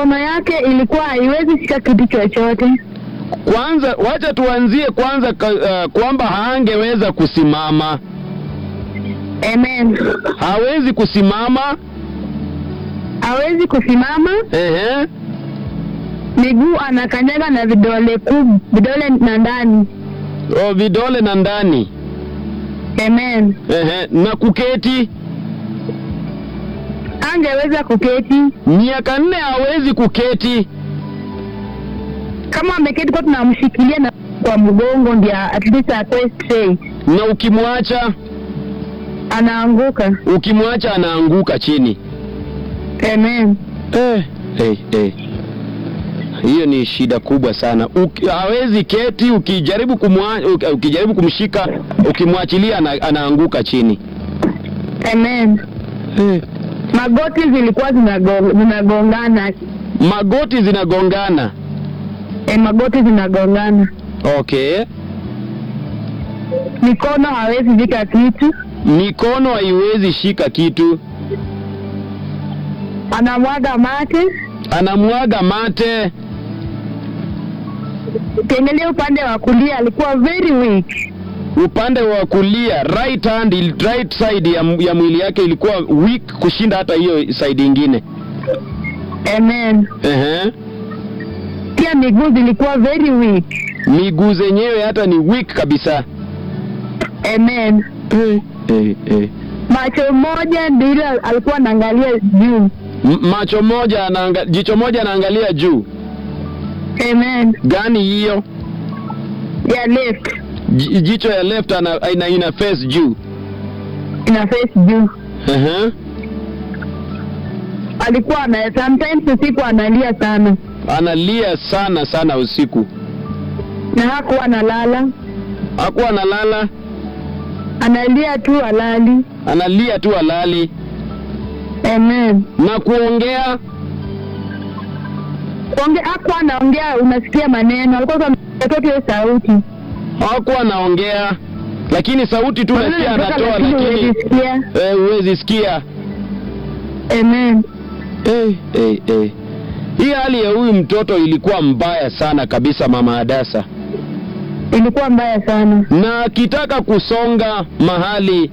mikono yake ilikuwa haiwezi shika kitu chochote. Kwanza wacha tuanzie kwanza ka, uh, kwamba haangeweza kusimama, Amen. hawezi kusimama. Hawezi kusimama, Ehe, miguu anakanyaga na vidole kuu, vidole na ndani. o, vidole na ndani. Amen. Ehe, na kuketi Angeweza kuketi miaka nne hawezi kuketi. kama ameketi, kwa tunamshikilia na kwa mgongo, ndio at least atoe straight. Na ukimwacha Anaanguka. ukimwacha anaanguka chini. Amen. Eh, eh, eh. Hiyo ni shida kubwa sana. Uki, hawezi keti, ukijaribu kumwa, uki- ukijaribu kumshika, ukimwachilia ana, anaanguka chini. Amen. Eh. Magoti zilikuwa zinago- zinagongana. Magoti zinagongana. E, magoti zinagongana. Okay. Mikono hawezi vika kitu. Mikono haiwezi shika kitu. Anamwaga mate. Anamwaga mate. Ukiangalia upande wa kulia alikuwa very weak. Upande wa kulia right hand, il- right side ya, ya mwili yake ilikuwa weak kushinda hata hiyo side ingine. Amen. Ehe. Pia miguu zilikuwa very weak. Miguu zenyewe hata ni weak kabisa. Amen. Eh, eh, eh. Macho moja ndilo alikuwa anaangalia juu. M- macho moja anaanga, jicho moja anaangalia juu. Amen. Gani hiyo? Ya left Ji- Jicho ya left ana, ina, ina face juu. ina face juu. Ehe. Alikuwa ana sometimes usiku analia sana Analia sana sana usiku. na hakuwa analala, Hakuwa analala, analia tu alali. analia tu alali Amen. na kuongea Onge hakuwa anaongea, unasikia maneno, alikuwa anatoa hiyo sauti. hakuwa anaongea, lakini sauti tu Maneno nasikia yanatoka, anatoa, lakini lakini huwezi sikia. eh, huwezi sikia. Amen. Eh, eh, eh. Hii hali ya huyu mtoto ilikuwa mbaya sana kabisa, mama Adasa, Ilikuwa mbaya sana. na akitaka kusonga mahali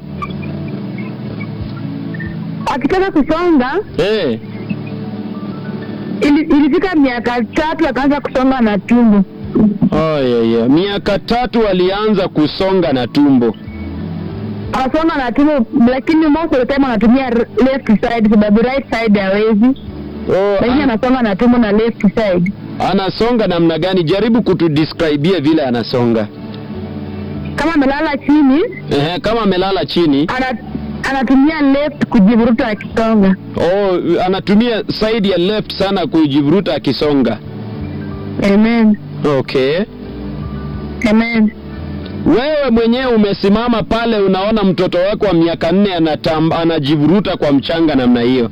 Akitaka kusonga eh, ili, ilifika miaka tatu akaanza kusonga na tumbo. oh, yeah, yeah. miaka tatu alianza kusonga na tumbo. Anasonga na tumbo, lakini most of the time anatumia r- left side sababu right side hawezi, Oh, lakini an anasonga na tumbo na left side. anasonga namna gani? Jaribu kutudescribia vile anasonga. Kama amelala chini Ehe, kama amelala chini. ana, anatumia left kujivuruta akisonga. Oh, anatumia side ya left sana kujivuruta akisonga. Amen. Okay. Amen. Wewe mwenyewe umesimama pale, unaona mtoto wako wa miaka nne anatam, anajivuruta kwa mchanga namna hiyo.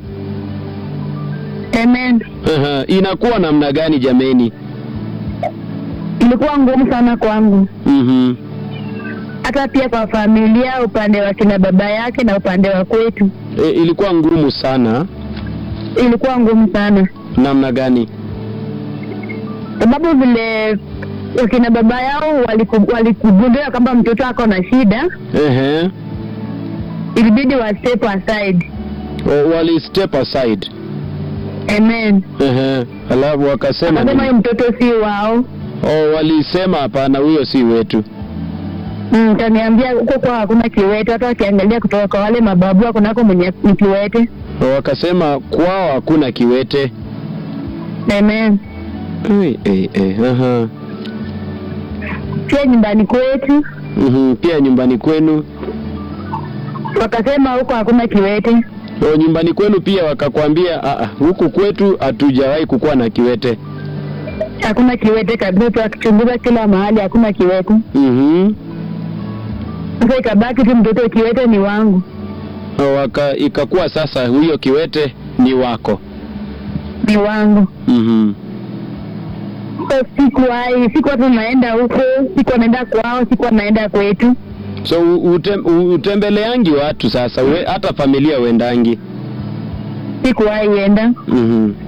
Amen. Aha, inakuwa namna gani jameni? Ilikuwa ngumu sana kwangu, Mhm. hata pia kwa familia, upande wa kina baba yake na upande wa kwetu, E, ilikuwa ngumu sana. ilikuwa ngumu sana, Namna gani? sababu vile wakina baba yao waliku- walikugundua kwamba mtoto ako na shida, Ehe. ilibidi wa step aside. O, wali step aside. Amen. Ehe. Alafu wakasema Akasema nini? huyu mtoto si wao. Oh, walisema hapana, huyo si wetu. Mm, kaniambia huko kwa hakuna kiwete, hata wakiangalia kutoka kwa wale mababu hakunako mwenye ni kiwete. O, wakasema kwao hakuna kiwete. Amen. Ei, ei, ei. Aha. Pia nyumbani kwetu Mhm. Pia nyumbani kwenu. wakasema huko hakuna kiwete. O, nyumbani kwenu pia wakakwambia "Ah, ah, huku kwetu hatujawahi kukuwa na kiwete. Hakuna kiwete kabisa, tu akichunguza kila mahali hakuna kiwete. Mhm. Sasa ikabaki tu mtoto kiwete ni wangu. O, Waka, ikakuwa sasa huyo kiwete ni wako. Ni wangu. Mhm. So sikuwahi, sikuwa tunaenda huko, sikuwa naenda kwao, sikuwa naenda kwetu. So u- utem, u- utembeleangi watu sasa, we, hata familia uendangi. Sikuwahi enda. Mhm.